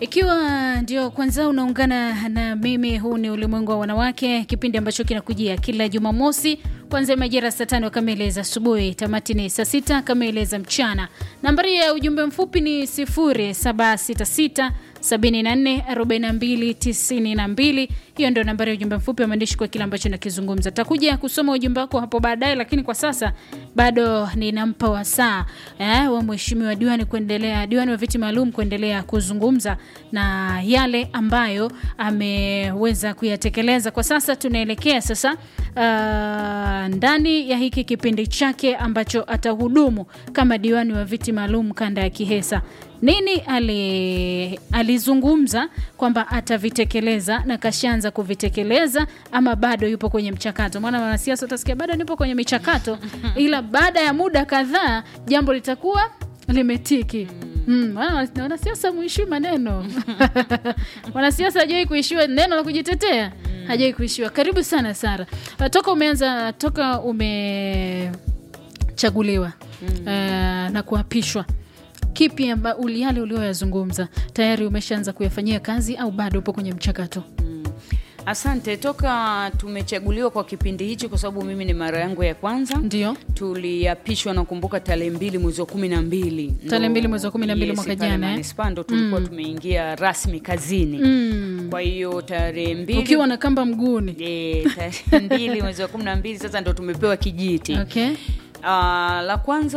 Ikiwa ndio kwanza unaungana na mimi, huu ni Ulimwengu wa Wanawake, kipindi ambacho kinakujia kila Jumamosi kuanzia majira saa tano kamili za asubuhi, tamati ni saa sita kamili za mchana. Nambari ya ujumbe mfupi ni 0766 74 42 92. Hiyo ndio nambari ya ujumbe mfupi wa maandishi kwa kile ambacho nakizungumza. Takuja kusoma ujumbe wako hapo baadaye, lakini kwa sasa bado ninampa wasaa eh, wa mheshimiwa diwani kuendelea, diwani wa viti maalum kuendelea kuzungumza na yale ambayo ameweza kuyatekeleza. Kwa sasa tunaelekea sasa uh, ndani ya hiki kipindi chake ambacho atahudumu kama diwani wa viti maalum kanda ya Kihesa nini ali, alizungumza kwamba atavitekeleza na kashaanza kuvitekeleza ama bado yupo kwenye mchakato? Maana wanasiasa utasikia bado nipo kwenye michakato, ila baada ya muda kadhaa jambo litakuwa limetiki. Mm, wanasiasa muishiwi maneno wanasiasa hajawai kuishiwa neno la kujitetea, hajawai kuishiwa. Karibu sana Sara, toka umeanza toka umechaguliwa mm. uh, na kuapishwa kipi amba yale ulioyazungumza tayari umeshaanza kuyafanyia kazi au bado upo kwenye mchakato? Mm. Asante. Toka tumechaguliwa kwa kipindi hichi, kwa sababu mimi ni mara yangu ya kwanza, ndio tuliapishwa, nakumbuka tarehe mbili mwezi wa kumi na mbili tarehe mbili mwezi wa kumi na mbili mwaka jana manispaa ndo tulikuwa mm. tumeingia rasmi kazini mm. kwa hiyo tarehe mbili ukiwa na kamba mguuni e, tarehe mbili mwezi wa kumi na mbili sasa ndo tumepewa kijiti okay. Uh, la kwanza